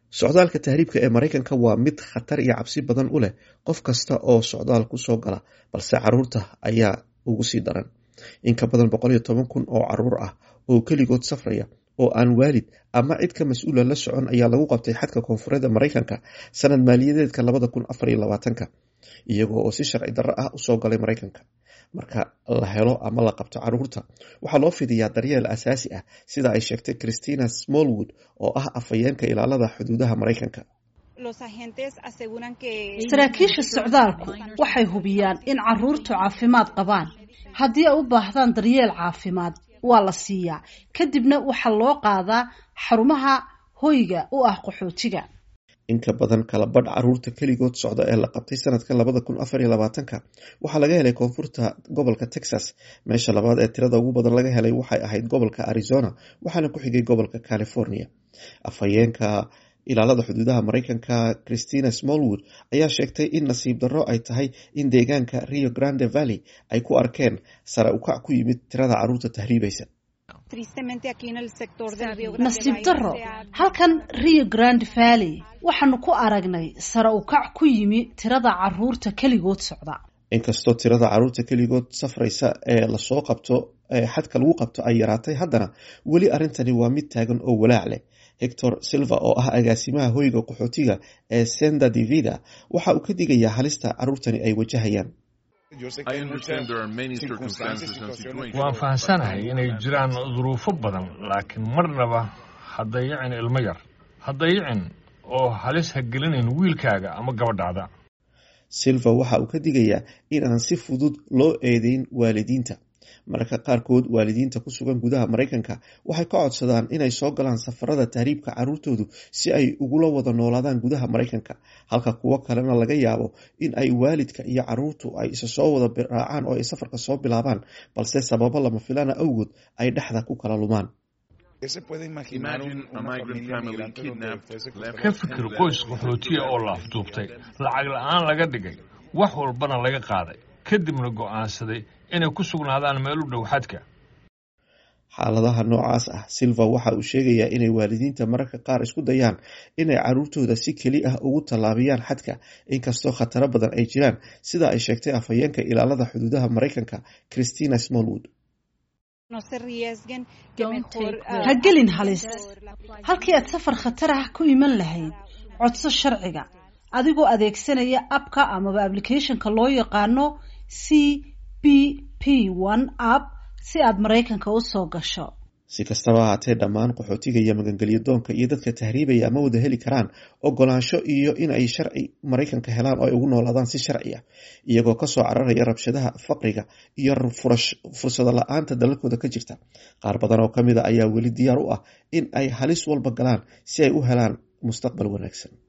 socdaalka tahriibka ee maraykanka waa mid khatar iyo cabsi badan u leh qof kasta oo socdaal kusoo gala balse caruurta ayaa ugu sii daran in ka badan boqol iyo toban kun oo caruur ah oo keligood safraya oo aan waalid ama cid ka mas-uula la socon ayaa lagu qabtay xadka koonfureedda maraykanka sanad maaliyadeedka labada kun afar iyo labaatanka iyagoo oo si sharci darro ah usoo galay maraykanka marka la helo ama la qabto caruurta waxaa loo fidiyaa daryeel asaasi ah sida ay sheegtay christina smallwood oo ah afhayeenka ilaalada xuduudaha maraykanka saraakiisha socdaalku waxay hubiyaan in caruurtu caafimaad qabaan haddii ay u baahdaan daryeel caafimaad waa la siiyaa kadibna waxaa loo qaadaa xarumaha hoyga u ah qaxootiga in ka badan kala badh caruurta keligood socda ee la qabtay sanadkan labada kun afar iyo labaatanka waxaa laga helay koonfurta gobolka texas meesha labaad ee tirada ugu badan laga helay waxay ahayd gobolka arizona waxaana ku xigay gobolka california afhayeenka ilaalada xuduudaha maraykanka christina smallwood ayaa sheegtay in nasiib darro ay tahay in deegaanka rio grande valley ay ku arkeen sare ukac ku yimid tirada caruurta tahriibaysa nasiib darro halkan rio grande valley waxaanu ku aragnay sare ukac ku yimi tirada caruurta keligood socda inkastoo tirada caruurta keligood safraysa ee lasoo qabto ee xadka lagu qabto ay yaraatay haddana weli arrintani waa mid taagan oo walaac leh hector silva oo ah agaasimaha hoyga qaxootiga ee senda divida waxa uu ka digayaa halista caruurtani ay wajahayaan waan fahamsanahay inay jiraan duruufo badan laakiin marnaba ha dayicin ilmo yar ha dayicin oo halis ha gelinayn wiilkaaga ama gabadhaada silva waxa uu ka digayaa in aan si fudud loo eedeyn waalidiinta mararka qaarkood waalidiinta ku sugan gudaha maraykanka waxay ka codsadaan inay soo galaan safarada tahriibka caruurtoodu si ay ugula wada noolaadaan gudaha maraykanka halka kuwo kalena laga yaabo in ay waalidka iyo caruurtu ay isa soo wada raacaan oo ay safarka soo bilaabaan balse sababo lama filana awgood ay dhexda ku kala lumaan ka fikir qoys qaxootiya oo la afduubtay lacag la-aan laga dhigay wax walbana laga qaaday kadibna go'aansaday inay ku sugnaadaan meel u dhow xadka xaaladaha noocaas ah silva waxa uu sheegayaa inay waalidiinta mararka qaar isku dayaan inay caruurtooda si keli ah ugu tallaabiyaan xadka inkastoo khataro badan ay jiraan sida ay sheegtay afhayeenka ilaalada xuduudaha maraykanka christina smallwood ha gelin halis halkii aad safar khatar ah ku iman lahayd codso sharciga adigoo adeegsanaya abka amaba applicationka loo yaqaano c b p one app si aad maraykanka u soo gasho si kastaba ahaatee dhammaan qaxootiga iyo magangelyo doonka iyo dadka tahriibaya ama wada heli karaan ogolaansho iyo in ay sharci maraykanka helaan oo ay ugu noolaadaan si sharci ah iyagoo kasoo cararaya rabshadaha faqriga iyo fursado la-aanta dalalkooda ka jirta qaar badan oo kamid a ayaa weli diyaar u ah in ay halis walba galaan si ay u helaan mustaqbal wanaagsan